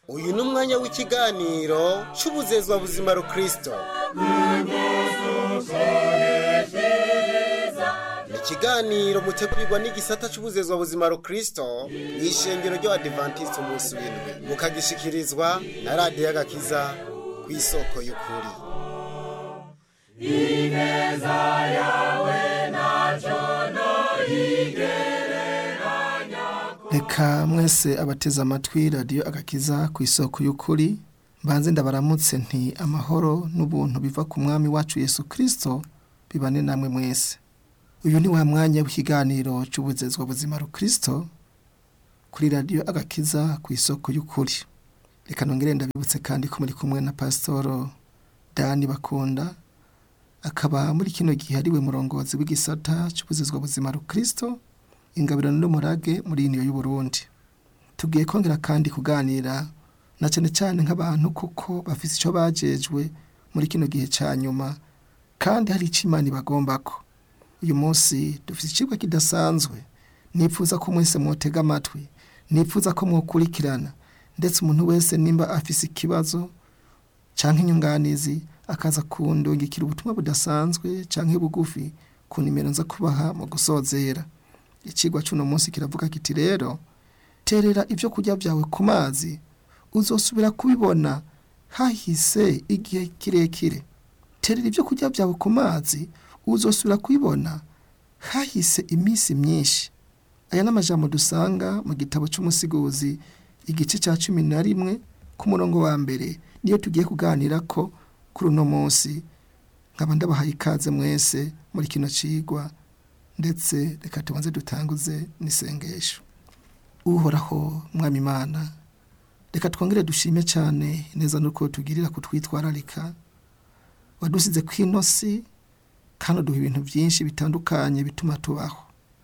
uyu ni umwanya w'ikiganiro cy'ubuzezwa buzima rukristo ni ikiganiro mutegurirwa n'igisata cy'ubuzezwa buzima rukristo mu ishengero ry'abadivantisiti umunsi w'indwi mukagishikirizwa na radiyo y'agakiza ku isoko y'ukuri reka mwese abateze amatwi radiyo agakiza ku isoko y'ukuri mbanze ndabaramutse nti amahoro n'ubuntu biva ku mwami wacu yesu kirisito bibane namwe mwese uyu ni wa mwanya w'ikiganiro cy'ubuzezwa buzima rukristo kuri radiyo agakiza ku isoko y'ukuri reka nongere ndabibutse kandi ko muri kumwe na pasitoro dani bakunda akaba muri kino gihe ariwe murongozi w'igisata cy'ubuzezwa buzima rukristo ingabirano n'umurage muri iniyo y'uburundi tugiye kongera kandi kuganira na cyane cyane nk'abantu kuko bafite icyo bajejwe muri kino gihe cya nyuma kandi hari icyo imana ibagomba ko uyu munsi dufite ikigo kidasanzwe nipfuza ko mwese mwotega amatwi nipfuza ko mwakurikirana ndetse umuntu wese nimba afise ikibazo cyangwa inyunganizi akaza kundungikira ubutumwa budasanzwe cyangwa bugufi ku nimero nza kubaha mu gusozera ikigwa cy'uno munsi kiravuga kiti rero terera ibyo kurya byawe ku mazi uzosubira kubibona hahise igihe kirekire terera ibyo kurya byawe ku mazi uzosubira kubibona hahise iminsi myinshi aya ni amajambo dusanga mu gitabo cy'umusiguzi igice cya cumi na rimwe ku murongo wa mbere niyo tugiye kuganira ko kuri uno munsi nkaba ndabahaye ikaze mwese muri kino cigwa ndetse reka tubanze dutanguze n'isengesho uhoraho mwami imana reka twongere dushime cyane neza nuko tugirira kutwitwararika wadusize ku inosi kandi uduha ibintu byinshi bitandukanye bituma tubaho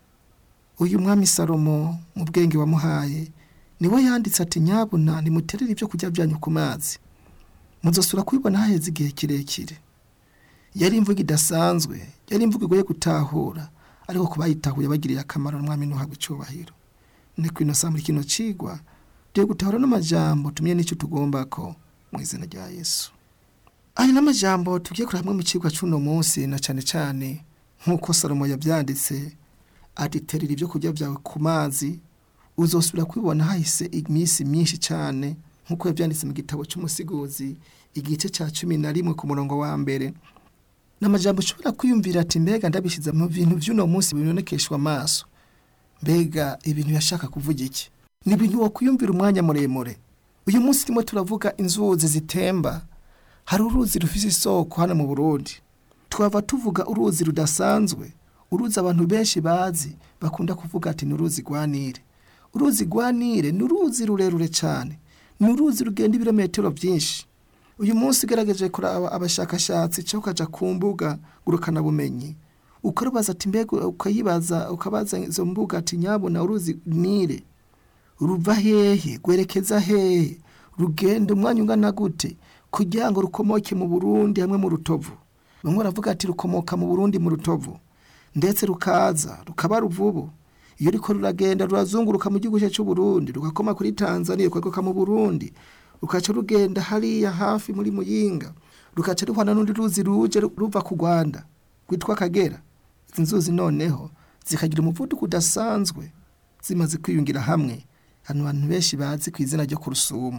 uyu mwami salomo mu bwenge wamuhaye niwe yanditse ati nyabuna nimuterere ibyo kurya byanyu ku mazi muzosura kubibona haheze igihe kirekire yari imvugo idasanzwe yari imvugo igoye gutahura ariko ku bayitahuye bagiriye akamaro n'umwami ntuhabwe icyubahiro ni ku ino muri kino cigwa tugiye gutahura n'amajambo tumye n'icyo tugomba ko mu izina rya yesu aya n'amajambo tugiye kureba hamwe mu cigwa cy'uno munsi na cyane cyane nk'uko salomo yabyanditse ati terera ibyo kurya byawe ku mazi uzosubira kubibona hahise iminsi myinshi cyane nk'uko yabyanditse mu gitabo cy'umusiguzi igice cya cumi na rimwe ku murongo wa mbere ni amajambo ushobora kwiyumvira ati mbega ndabishyize mu bintu by'uno munsi bibonekeshwa amaso mbega ibintu yashaka kuvuga iki ni ibintu wakwiyumvira umwanya muremure uyu munsi turimo turavuga inzuzi zitemba hari uruzi rufite isoko hano mu burundi twaba tuvuga uruzi rudasanzwe uruzi abantu benshi bazi bakunda kuvuga ati ni uruzi rwa nile uruzi rwa nile ni uruzi rurerure cyane ni uruzi rugenda ibirometero byinshi uyu munsi ugaragaje kuraba abashakashatsi cyangwa ukajya ku mbuga ngurukanabumenyi ukarubaza ati mbega ukayibaza ukabaza izo mbuga ati nyabona uruzi nile ruva hehe rwerekeza hehe rugenda umwanya ungana gute kugira ngo rukomoke mu burundi hamwe mu rutovu bamwe baravuga ati rukomoka mu burundi mu rutovu ndetse rukaza rukaba ruvubu iyo riko ruragenda rurazunguruka mu gihugu cy'u Burundi rugakoma kuri Tanzania rukagoka mu Burundi rukaca rugenda hariya hafi muri Muyinga rukaca ruhana n'undi ruzi ruje ruva ku Rwanda rwitwa Kagera izi nzuzi noneho zikagira umuvuduko udasanzwe zimaze kwiyungira hamwe hano abantu benshi bazi ku izina ryo ku rusumo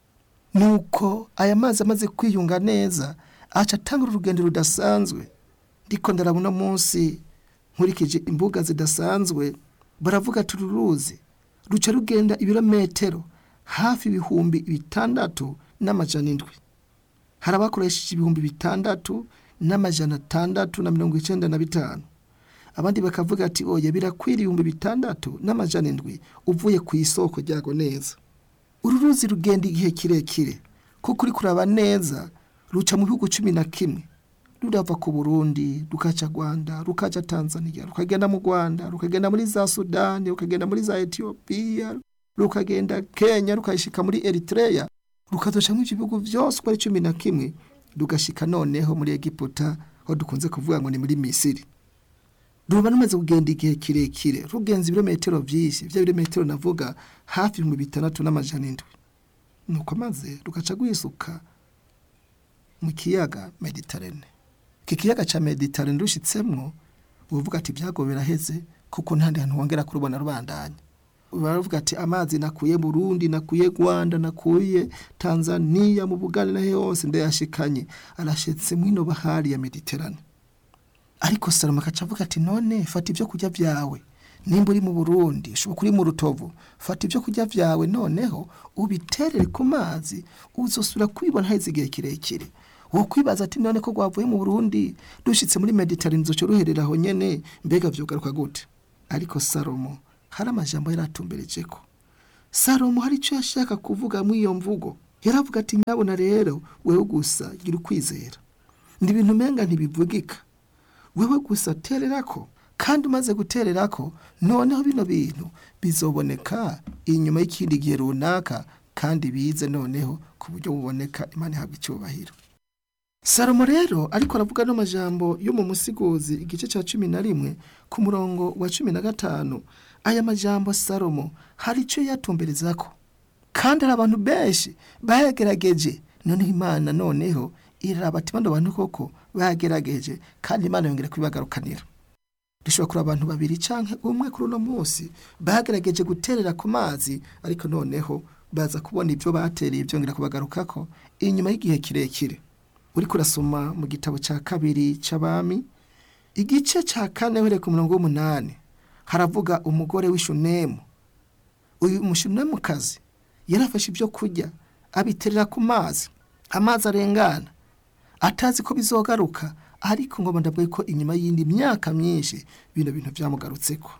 nuko aya mazi amaze kwiyunga neza aca atanga urugendo rudasanzwe ndiko ndarabona munsi nkurikije imbuga zidasanzwe baravuga ati uruzi ruca rugenda ibirometero hafi ibihumbi bitandatu n'amajana indwi hari abakoresheje ibihumbi bitandatu n'amajana atandatu na mirongo icyenda na bitanu abandi bakavuga ati oya birakwira ibihumbi bitandatu n'amajana indwi uvuye ku isoko ryago neza uru ruzi rugenda igihe kirekire kuko uri kuraba neza ruca mu bihugu cumi na kimwe rurava ku burundi rukaca rwanda rukaca tanzania rukagenda mu rwanda rukagenda muri za sudani rukagenda muri za etiyopiya rukagenda kenya rukayishika muri eritreya rukazoca mu bihugu byose uko ari cumi na kimwe rugashika noneho muri egiputa aho dukunze kuvuga ngo ni muri misiri ruba rumaze kugenda igihe kirekire rugenza ibirometero byinshi bya birometero navuga hafi ibihumbi bitandatu n'amajana indwi nuko maze rugaca rwisuka mu kiyaga mediterane iki kiyaga cya mediterane rushitsemwo uvuga ati ibyago biraheze kuko ntandi hantu wongera kurubona rubandanya baravuga ati amazi nakuye Burundi nakuye Rwanda nakuye Tanzania mu Buganda na hose ndayashikanye arashetse mwino bahari ya Mediterane ariko Salomo akaca avuga ati none fata ibyo kurya vyawe nimba uri mu Burundi ushobora uri mu Rutovu fata ibyo kurya vyawe noneho ubiterere ku mazi uzosubira kubibona haheze igihe kirekire wo kwibaza ati none ko rwavuye mu Burundi dushitse muri Mediterane zoco ruherera aho nyene mbega vyogaruka gute ariko Salomo hari amajambo yari atumbereje ko salomo hari icyo yashaka kuvuga muri iyo mvugo yaravuga ati nyabona rero wewe gusa gira ukwizera ni ibintu umenga ntibivugika wewe gusa terera ko kandi umaze guterera ko noneho bino bintu bizoboneka inyuma y'ikindi gihe runaka kandi bize noneho ku buryo buboneka imana ihabwa icyubahiro salomo rero ariko aravuga n'amajambo yo mu musiguzi igice cya cumi na rimwe ku murongo wa cumi na gatanu aya majambo salomo hari icyo yatumbereza ko kandi hari abantu benshi bayagerageje noneho imana noneho iraraba ati bano bantu koko bayagerageje kandi imana yongera kubibagarukanira dushobora kureba abantu babiri cyangwa umwe kuri uno munsi bagerageje guterera ku mazi ariko noneho baza kubona ibyo batereye byongera kubagarukako inyuma y'igihe kirekire uri kurasoma mu gitabo cya kabiri cy'abami igice cya kane uhereye ku murongo w'umunani haravuga umugore w'ishunemu uyu mushunemukazi yarafashe ibyo kurya abiterera ku mazi amazi arengana atazi ko bizogaruka ariko ngo ndabwo ko inyuma y'indi myaka myinshi bino bintu byamugarutseko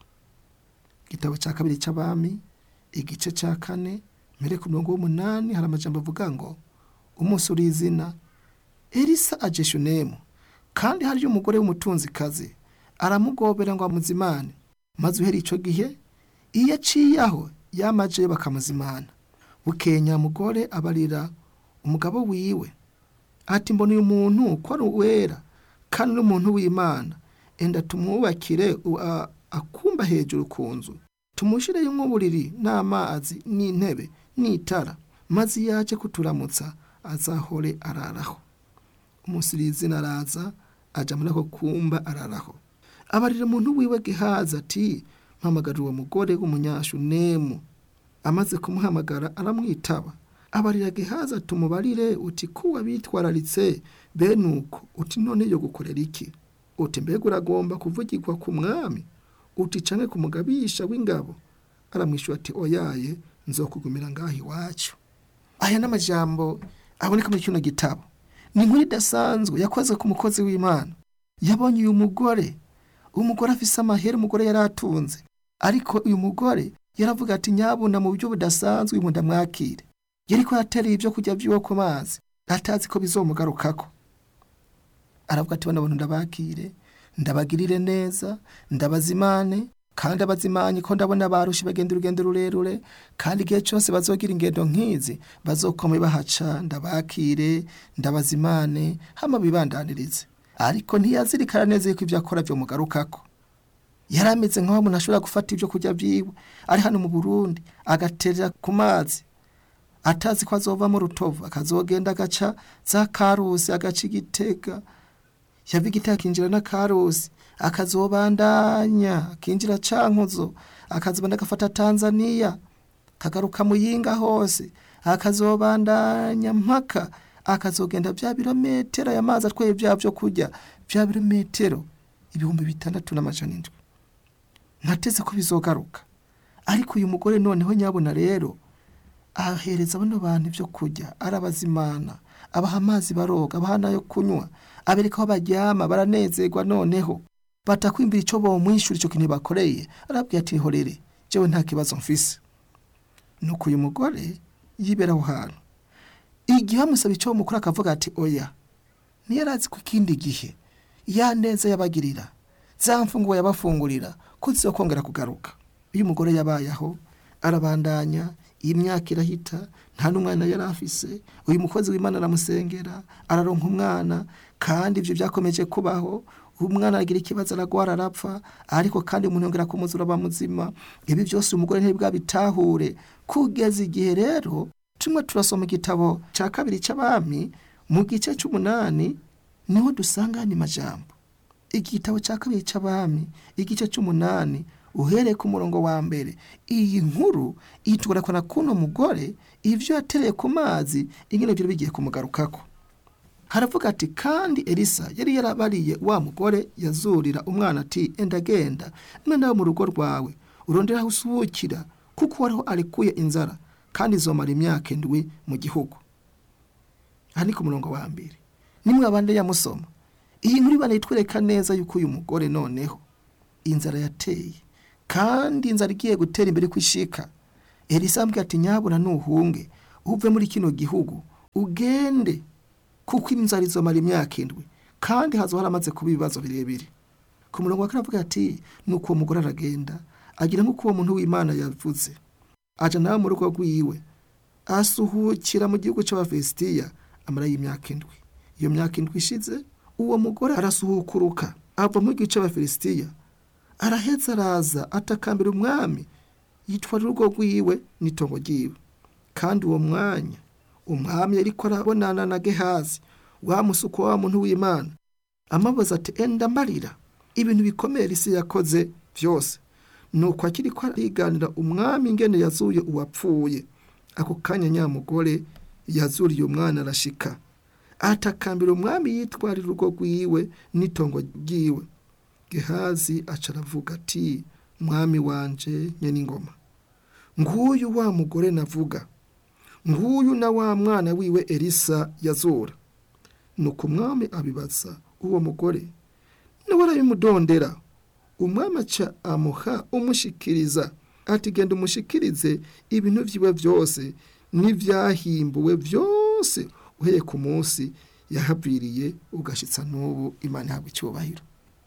igitabo cya kabiri cy'abami igice cya kane mbere ku murongo w'umunani hari amajambo avuga ngo umunsi uri izina elisa aje shunemu kandi hariyo umugore w'umutunzikazi aramugobera ngo amuzimane maze uhera icyo gihe iyo aciye aho yamaje bakamuzimana bukeye nyamugore abarira umugabo wiwe ati mbona uyu muntu ko ari uwera kandi n'umuntu w'imana enda tumwubakire akumba hejuru ku nzu tumushireyo nk'uburiri n'amazi n'intebe n'itara maze iyo yaje kuturamutsa azahore araraho umusirizina araza ajya muri ako kumba araraho abarira umuntu wiwe gehaza ati mpamagara uwo mugore w'umunyashunemu amaze kumuhamagara aramwitaba abarira gehaza tumubarire uti kuwa bitwararitse bene uko uti none yo gukorera iki uti mbega uragomba kuvugirwa ku mwami uti canke ku mugabisha w'ingabo aramwishyura ati oyaye nzokugumira ngaho iwacu aya n'amajambo aboneka muri kino gitabo ni inkuru idasanzwe yakoze ku mukozi w'imana yabonye uyu mugore umugore afise amahera umugore yari atunze ariko uyu mugore yaravuga ati nyabuna mu buryo budasanzwe uyu ndamwakire yari ko yatereye ibyo kurya by'iwe ku mazi atazi ko bizomugarukako aravuga ati bano bantu ndabakire ndabagirire neza ndabazimane kandi abazimanye ko ndabona barushe bagenda urugendo rurerure kandi igihe cyose bazogira ingendo nk'izi bazokome bahaca ndabakire ndabazimane hama bibandanirize ariko ntiyazirikana neza yuko ibyo akora byo mugarukako yari ameze nk'aho umuntu ashobora gufata ibyo kurya byiwe ari hano mu burundi agaterera ku mazi atazi ko azova mu rutovu akazogenda agaca za karusi agaca igitega yava igitega akinjira na karusi akazobandanya akinjira cankuzo akazobanda agafata tanzaniya kagaruka muyinga hose akazobandanya mpaka akazogenda bya birometero aya mazi atwaye bya byo kurya bya birometero ibihumbi bitandatu n'amajana indwi ntateze ko bizogaruka ariko uyu mugore noneho nyabona rero ahereza bano bantu ibyo kurya arabazimana abaha amazi baroga abaha n'ayo kunywa abereka aho baryama baranezerwa noneho batakwimbira icyo bomwishyura icyo kintu bakoreye arabwira ati horere jewe nta kibazo mfise nuko uyu mugore yibera aho hantu igihe bamusaba icyo mukuru akavuga ati oya niyo arazi ko ikindi gihe ya neza yabagirira za mfunguwe yabafungurira ko zizokongera kugaruka iyo umugore yabaye aho arabandanya iyi myaka irahita nta n'umwana yari afise uyu mukozi w'imana aramusengera araronka umwana kandi ibyo byakomeje kubaho umwana aragira ikibazo aragwara arapfa ariko kandi umuntu yongera kumuzura aba muzima ibi byose umugore ntibwabitahure kugeza igihe rero tumwe turasoma igitabo cya kabiri cy'abami mu gice cy'umunani niho dusanga andi majambo igitabo cya kabiri cy'abami igice cy'umunani uhereye ku murongo wa mbere iyi nkuru itugarakana kuno mugore ibyo yatereye ku mazi ingene byari bigiye kumugarukako haravuga ati kandi elisa yari yarabariye wa mugore yazurira umwana ati enda genda mwana wo mu rugo rwawe urondera aho usubukira kuko wariho arekuye inzara kandi izomara imyaka indwi mu gihugu aha ni ku murongo wa mbere nimwe abandi yamusoma iyi nkuru ibana itwereka neza yuko uyu mugore noneho inzara yateye kandi inzara igiye gutera imbere kwishika elisa ambwira ati nyabuna nuhunge uve muri kino gihugu ugende kuko inzara izomara imyaka indwi kandi hazo haramaze kuba ibibazo birebire ku murongo wa kane avuga ati nuko uwo mugore aragenda agira nk'uko uwo muntu w'imana yavuze aja nawe mu rugo rwiwe asuhukira mu gihugu cy'abafesitiya amarayo imyaka indwi iyo myaka indwi ishize uwo mugore arasuhukuruka ava mu gihugu cy'abafilisitiya araheza araza atakambira umwami yitwara urugo rwiwe n'itongo ryiwe kandi uwo mwanya umwami ariko arabonana na gehazi wa musuko wa muntu w'imana amabaza ati enda mbarira ibintu bikomeye isi yakoze byose nuko akiri ko ariganira umwami ingene yazuye uwapfuye ako kanya nyamugore yazuriye umwana arashika atakambira umwami yitwarira urugo rwiwe n'itongo ryiwe gehazi aca aravuga ati mwami wanje nyene ingoma nguyu wa mugore navuga nguyu na wa mwana wiwe elisa yazura nuko umwami abibaza uwo mugore nawe arabimudondera umwami aca amuha umushikiriza ati genda umushikirize ibintu vyiwe vyose n'ivyahimbuwe vyose uhereye ku munsi yahaviriye ugashitsa n'ubu imana ihabwa icyubahiro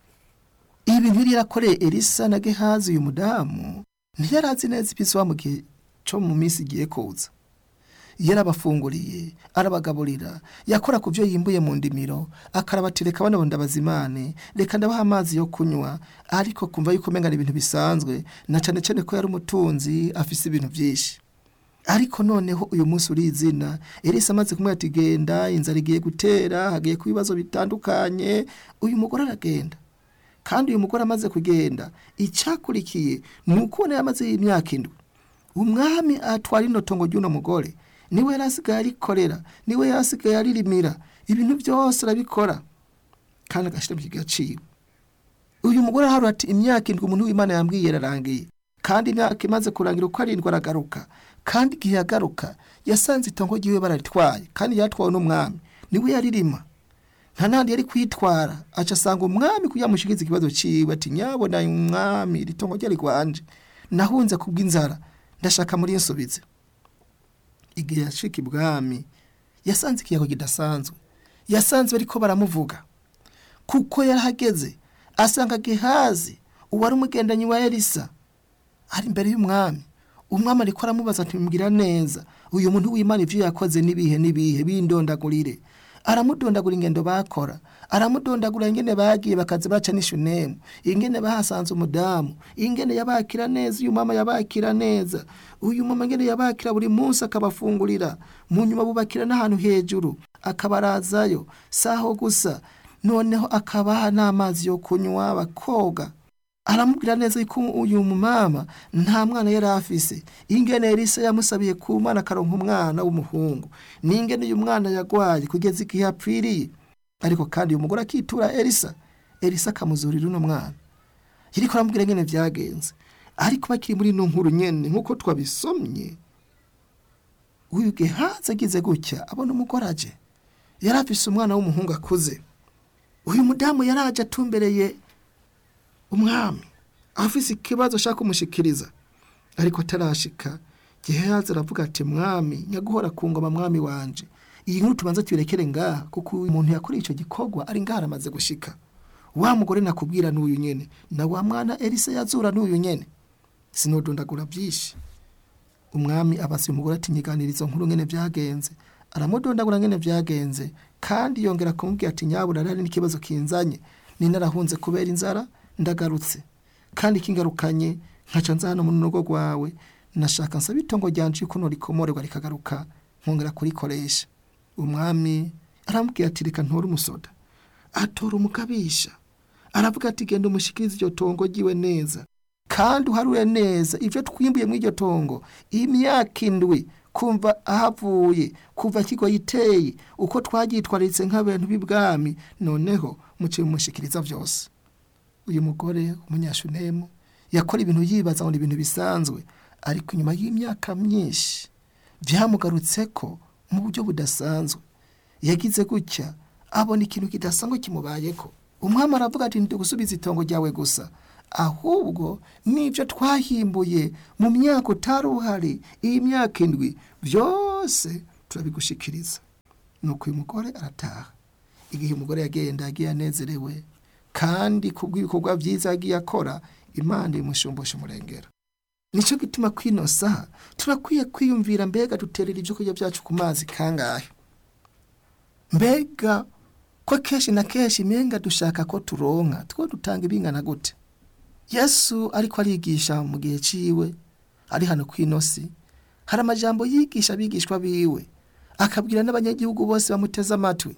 ibintu yari yarakoreye elisa na gehazi uyu mudamu ntiyarazi neza ibizwa mu gihe cyo mu minsi igiye kuza yarabafunguriye arabagaburira yakora ku byo yimbuye mu ndimiro akarabati reka bano ndabazimane reka ndabaha amazi yo kunywa ariko kumva yuko umenga ibintu bisanzwe na cyane cyane ko yari umutunzi afise ibintu byinshi ariko noneho uyu munsi uri izina elisa amaze kumwe ati genda inzara igiye gutera hagiye ku bibazo bitandukanye uyu mugore aragenda kandi uyu mugore amaze kugenda icyakurikiye ni ukubona yamaze imyaka indwi umwami atwara ino tongo ry'uno mugore niwe yari asigaye arikorera niwe yari asigaye aririmira ibintu byose arabikora kandi agashyira mu gaciro uyu mugore aharura ati imyaka indwi umuntu w'imana yambwiye yararangiye kandi imyaka imaze kurangira uko arindwi aragaruka kandi igihe yagaruka yasanze itongo ry'iwe bararitwaye kandi yatwawe n'umwami niwe yaririma nta nandi yari kwitwara aca asanga umwami kugira amushikirize ikibazo ciwe ati nyabona umwami iri tongo ryari rwanje nahunze kubw'inzara ndashaka muri nsubize igihe yashika ibwami yasanze ikiyago kidasanzwe yasanze bariko baramuvuga kuko yarahageze asanga gehazi uwari umugendanyi wa elisa ari imbere y'umwami umwami ariko aramubaza ati mbwira neza uyu muntu w'imana ivyo yakoze n'ibihe n'ibihe bindondagurire aramudondagura ingendo bakora aramudondagura ingene bagiye bakaza baca n'ishunemu ingene bahasanze umudamu ingene yabakira neza uyu mama yabakira neza uyu mama ingene yabakira buri munsi akabafungurira mu nyuma bubakira n'ahantu hejuru akabarazayo saho gusa noneho akabaha n'amazi yo kunywa bakoga aramubwira neza yuko uyu mumama nta mwana yari afise ingene elisa yamusabiye ku mwana akaronka umwana w'umuhungu n'ingene uyu mwana yagwaye kugeza igihe apfiriye ariko kandi uyu mugore akitura elisa elisa akamuzurira uno mwana yariko aramubwira ingene vyagenze ariko bakiri muri ino nkuru nyene nk'uko twabisomye uyu gehazi agize gutya abona umugore aje yari afise umwana w'umuhungu akuze uyu mudamu yaraje atumbereye umwami afise ikibazo ashaka kumushikiriza ariko atarashika gehazi aravuga ati mwami nyaguhora ku ngoma mwami wanje iyi nkuru tubanza tuyirekere ngaha kuko umuntu yakoreye ico gikorwa ari ngaha aramaze gushika wa mugore nakubwira n'uyu nyene na wa mwana elisa yazura n'uyu nyene sinodondagura byinshi umwami abasa uyu mugore ati nyiganira izo nkuru ngene vyagenze aramudondagura ngene vyagenze kandi yongera kumubwira ati nyabura rari n'ikibazo kinzanye ni narahunze kubera inzara ndagarutse kandi kingarukanye nkaca nza hano mu rugo rwawe nashaka nsaba itongo ryanje yuko norikomorerwa rikagaruka nkongera kurikoresha umwami aramubwira ati reka ntore umusoda atora umukabisha aravuga ati genda umushikirize iryo tongo ryiwe neza kandi uharure neza ibyo twimbuye muri iryo tongo imyaka indwi kumva ahavuye kuva kigo yiteye uko twagitwaritse nk'abantu b'ibwami noneho muciye mumushikiriza byose uyu mugore umunyashunemu yakora ibintu yibaza ngo ni ibintu bisanzwe ariko inyuma y'imyaka myinshi byamugarutse ko mu buryo budasanzwe yagize gutya abona ikintu kidasanzwe kimubayeko umwami aravuga ati ndi gusubiza itongo ryawe gusa ahubwo n'ibyo twahimbuye mu myaka utari uhari iyi myaka indwi byose turabigushikiriza nuko uyu mugore arataha igihe umugore yagenda yagiye anezerewe kandi ku bw'ibikorwa byiza yagiye akora imana imushumbusha umurengera nicyo gituma kwino saha turakwiye kwiyumvira mbega duterera ibyo kurya byacu ku mazi kangahe mbega ko kenshi na kenshi imenga dushaka ko turonka two dutanga ibingana gute yesu ariko arigisha mu gihe ciwe ari hano ku inosi hari amajambo yigisha abigishwa biwe akabwira n'abanyagihugu bose bamuteze amatwi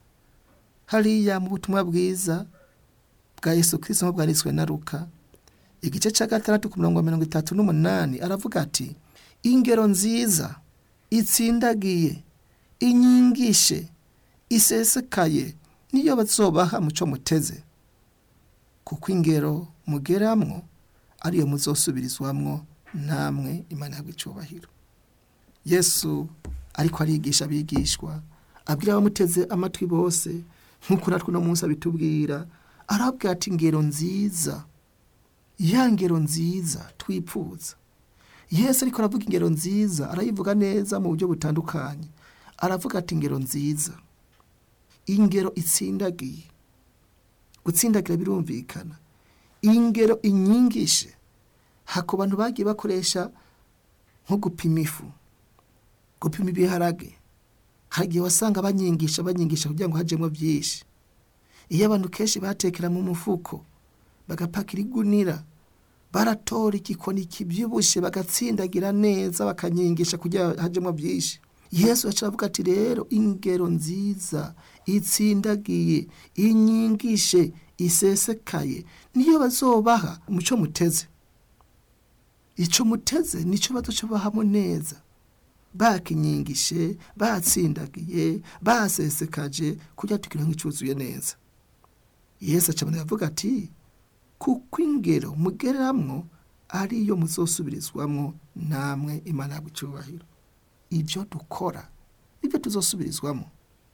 hariya mu butumwa bwiza bwa yesu kirisito bwanditswe na ruka igice cya gatandatu ku mirongo mirongo itatu n'umunani aravuga ati ingero nziza itsindagiye inyigishe isesekaye niyo bazobaha muco muteze kuko ingero mugeramwo ariyo muzosubirizwamwo namwe imana yabwo icyubahiro yesu ariko arigisha abigishwa abwira abamuteze amatwi bose nk'uko natwe uno munsi abitubwira arabwira ati ingero nziza ya ngero nziza twipfuza yesu ariko aravuga ingero nziza arayivuga neza mu buryo butandukanye aravuga ati ingero nziza ingero itsindagiye gutsindagira birumvikana ingero inyigishe hako bantu bagiye bakoresha nko gupima ifu gupima ibiharage hari igihe wasanga banyigisha banyigisha kugira ngo hajemo byinshi iyo abantu kenshi batekera mu mufuko bagapakira igunira baratora igikoni kibyibushye bagatsindagira neza bakanyigisha kugira ngo hajemo byinshi yesu avuga ati rero ingero nziza itsindagiye inyigishe isesekaye niyo bazobaha umuco muteze icyo muteze nicyo baducobahamo neza bakinyigishe batsindagiye basesekaje kugira tugira nk'icyuzuye neza yesu acabona yavuga ati kuko ingero mugeramwo ariyo muzosubirizwamwo namwe imana yabwo icyubahiro ibyo dukora nibyo tuzosubirizwamo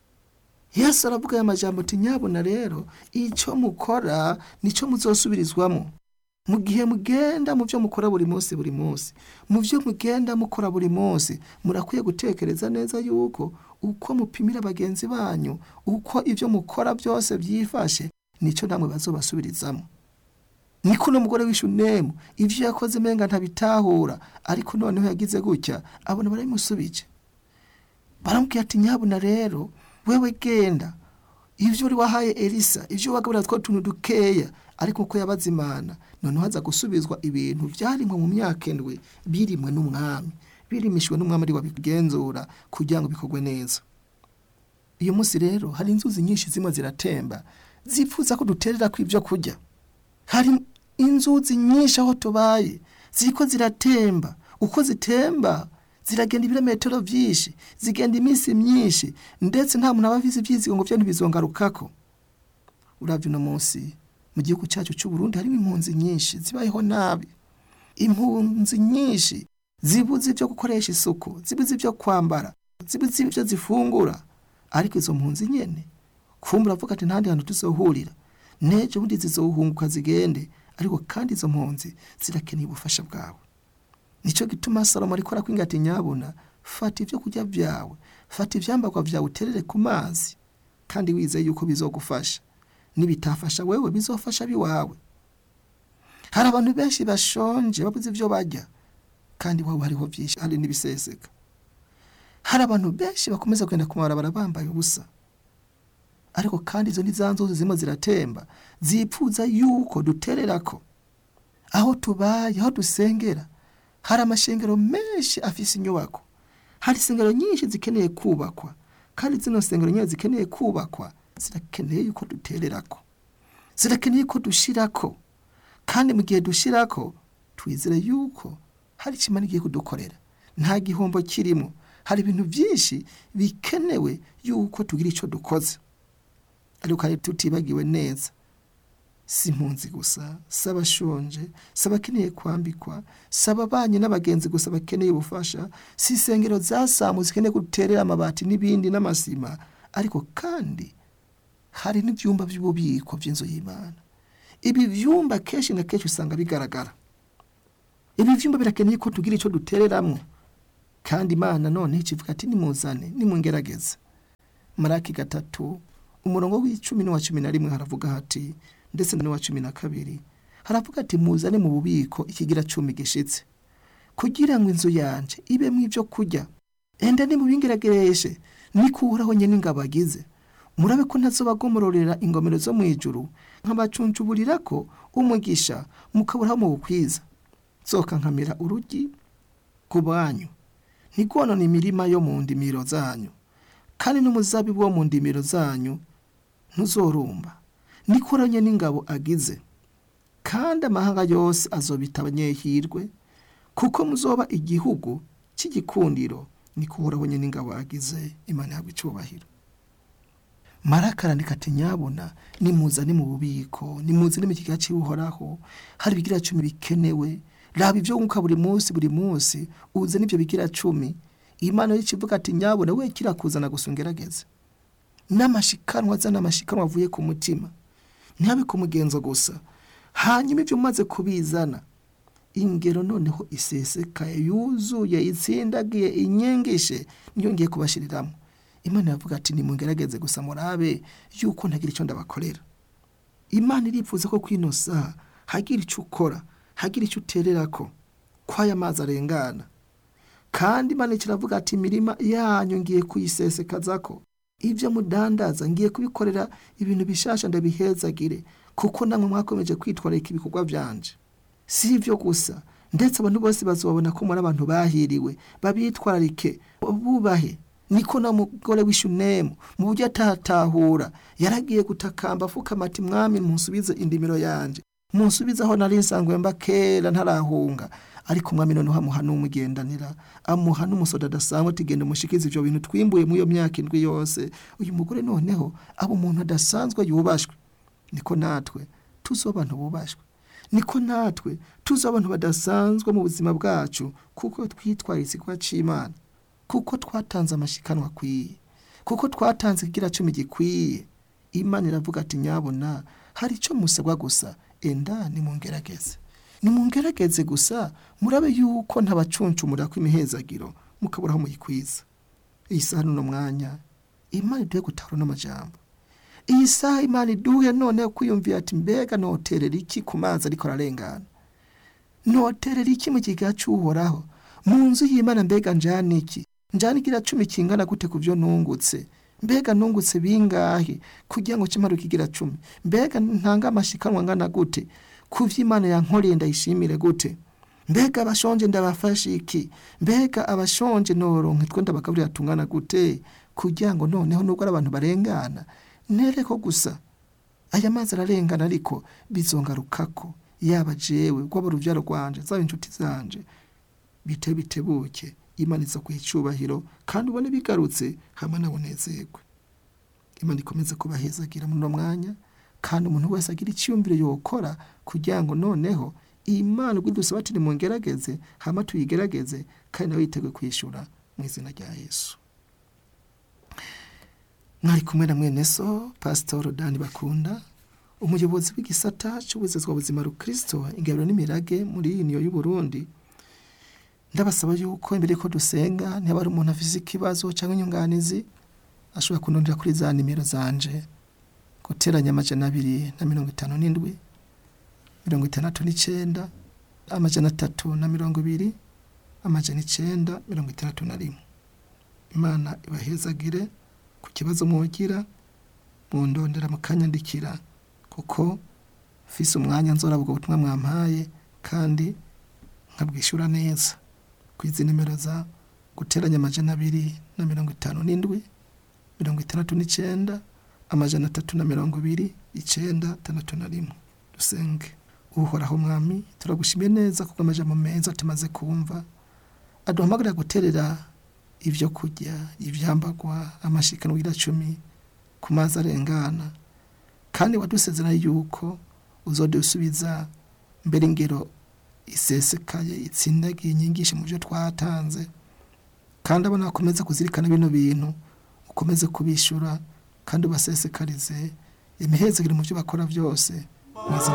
yesu aravuga aya majambo ati nyabona rero icyo mukora nicyo muzosubirizwamo mu gihe mugenda mu byo mukora buri munsi buri munsi mu byo mugenda mukora buri munsi murakwiye gutekereza neza yuko uko mupimira bagenzi banyu uko ibyo mukora byose byifashe nicyo namwe bazobasubirizamo niko uno mugore w'ishunemu ibyo yakoze menga ntabitahura ariko noneho yagize gutya abona barabimusubije baramubwira ati nyabuna rero wewe genda ibyo uri wahaye elisa ibyo wagaburira two tuntu dukeya ariko uko yabaze imana noneho haza gusubizwa ibintu byarimwe mu myaka indwi birimwe n'umwami birimishwe n'umwami ari wabigenzura kugira ngo bikorwe neza uyu munsi rero hari inzuzi nyinshi zimwe ziratemba zipfuza ko duterera ku ibyo kurya hari inzuzi nyinshi aho tubaye ziko ziratemba uko zitemba ziragenda ibirometero byinshi zigenda iminsi myinshi ndetse nta muntu aba avize ibyizigo ngo byo ntibizongarukako urabye uno munsi mu gihugu cyacu cy'u Burundi harimo impunzi nyinshi zibayeho nabi impunzi nyinshi zibuze ibyo gukoresha isuku zibuze ibyo kwambara zibuze ibyo zifungura ariko izo mpunzi nyene kumbura avuga ati ntandi hantu tuzohurira nejo bundi zizohunguka zigende ariko kandi izo mpunzi zirakeneye ubufasha bwawe nicyo gituma salomo ariko arakwinga ati nyabuna fata ibyo kurya byawe fata ibyambagwa byawe uterere ku mazi kandi wizeye yuko bizogufasha nibitafasha wewe bizofasha biwawe hari abantu benshi bashonje babuze ibyo barya kandi wowe hariho byinshi hari n'ibiseseka hari abantu benshi bakomeza kugenda ku mabarabara bambaye ubusa ariko kandi izo ni za nzuzi zirimo ziratemba zipfuza yuko dutererako aho tubaye aho dusengera hari amashengero menshi afise inyubako hari insengero nyinshi zikeneye kubakwa kandi zino nsengero nyine zikeneye kubakwa zirakeneye yuko dutererako zirakeneye ko dushirako kandi mu gihe dushirako twizere yuko hari icyo imana igiye kudukorera nta gihombo kirimo hari ibintu byinshi bikenewe yuko tugira icyo dukoze ariko kandi tutibagiwe neza si impunzi gusa si abashonje si abakeneye kwambikwa si ababanyi n'abagenzi gusa bakeneye ubufasha si insengero zasamu zikeneye guterera amabati n'ibindi n'amasima ariko kandi hari n'ibyumba by'ububiko by'inzu y'imana ibi byumba kenshi na kenshi usanga bigaragara ibi byumba birakeneye ko tugira icyo dutereramo kandi imana none ikivuga ati nimuzane nimungerageze maraki gatatu umurongo w'icumi n'uwa cumi na rimwe haravuga hati ndetse n'uwa cumi na kabiri haravuga ati muzane mu bubiko ikigira cumi gishitse kugira ngo inzu yanje ibemo ibyo kurya enda nimubingeragereshe nikuraho nyine ingabo agize murabe ko ntazobagomororera ingomero zo mu ijuru nkabacuncuburira ko umugisha mukaburaho mu bukwiza soka nkamira urugi ku banyu ntigonone imirima yo mu ndimiro zanyu kandi n'umuzabibu wo mu ndimiro zanyu ntuzorumba nikoranye n'ingabo agize kandi amahanga yose azobita abanyehirwe kuko muzoba igihugu cy'igikundiro nikuraho nyine n'ingabo agize imana yabwo icyubahiro maraka arandika ati nyabona nimuzane mu bubiko nimuzane mu kigega cy'uhoraho hari ibigira cumi bikenewe raba ibyo wunguka buri munsi buri munsi uze n'ibyo bigira cumi imana y'ikivuga ati nyabona we kirakuzana gusa ungerageze n'amashikanwa azana amashikanwa avuye ku mutima ntihabe ku mugenzo gusa hanyuma ibyo umaze kubizana ingero noneho isesekaye yuzuye itsindagiye inyengeshe niyo ngiye kubashyiriramo imana iravuga ati nimungerageze gusa murabe yuko ntagira icyo ndabakorera imana irifuza ko kwino saha hagira icyo ukora hagira icyo uterera ko kw'aya mazi arengana kandi imana kiravuga ati imirima yanyu ngiye kuyisesekaza ko ibyo mudandaza ngiye kubikorera ibintu bishasha ndabihezagire kuko namwe mwakomeje kwitwararika ibikorwa byanje si ibyo gusa ndetse abantu bose bazabona ko muri abantu bahiriwe babitwararike bubahe niko na mugore w'ishunemu mu buryo atatahura yaragiye gutakamba afukama ati mwami munsubize indimiro yanje munsubize aho nari nsanzwe mba kera ntarahunga ariko umwami noneho amuha n'umugendanira amuha n'umusoda adasanzwe tugenda umushikiza ibyo bintu twimbuye muri iyo myaka indwi yose uyu mugore noneho aba umuntu adasanzwe yubashwe niko natwe tuzi abantu bubashwe niko natwe tuzi abantu badasanzwe mu buzima bwacu kuko twitwaye ikigo cy'imana kuko twatanze amashikanwa akwiye kuko twatanze ikigira cumi gikwiye imana iravuga ati nyabona hari icyo musabwa gusa enda nimungerageze nimungerageze gusa murabe yuko ntabacuncumura kw'imihezagiro mukaburaho muyikwiza iyi saha n'uno mwanya imana iduhe gutahura n'amajambo iyi saha imana iduhe noneho kwiyumvira ati mbega noterera iki ku mazi ariko ararengana noterera iki mu kigega cy'uhoraho mu nzu y'imana mbega njyana iki njyana igira cumi kingana gute ku byo nungutse mbega nungutse bingahe kugira ngo kimare ikigira cumi mbega ntanga amashikanwa angana gute ku by'imana yankoreye ndayishimire gute mbega abashonje ndabafashe iki mbega abashonje noronke two ndabagaburira tungana gute kugira ngo noneho nubwo ari abantu barengana nereko gusa aya mazi ararengana ariko bizongarukako yaba jewe rwaba urubyaro rwanje zaba inshuti zanje bite bitebuke imana iza kuha icyubahiro kandi ubone bigarutse hamwe nabonezerwe imana ikomeze kubahezagira muri uno mwanya kandi umuntu wese agira icyiyumviro yokora kugira ngo noneho imana ubwo dusaba ati nimungerageze hama tuyigerageze kandi nawe yiteguye kwishyura mu izina rya yesu mwari kumwe na mwene so pasitoro dani bakunda umuyobozi w'igisata cy'ubuzezwa buzima rukristo ingabiro n'imirage muri iyi niyo y'uburundi ndabasaba yuko imbere ko dusenga niba ari umuntu afite ikibazo cyangwa inyunganizi ashobora kunondera kuri za nimero zanje guteranya amajana abiri na mirongo itanu n'indwi mirongo itandatu n'icyenda amajana atatu na mirongo ibiri amajana icyenda mirongo itandatu na rimwe imana ibahezagire ku kibazo mugira mundondera mukanyandikira kuko mfise umwanya nzora ubwo butumwa mwampaye kandi nkabwishyura neza ku izi nimero za guteranya amajana abiri na mirongo itanu n'indwi mirongo itandatu n'icenda amajana atatu na mirongo ibiri icenda tandatu na rimwe dusenge uhoraho mwami turagushimiye neza kuko amajambo meza tumaze kumva aduhamagarira guterera ibyo kurya ibyambagwa amashikano cumi ku mazi arengana kandi wadusezerana yuko uzodusubiza mbere ingero isesekaye itsindagiye inyigisho mu byo twatanze kandi abona bakomeze kuzirikana bino bintu ukomeze kubishyura kandi ubasesekarize imihezekere mu byo bakora byose mu izina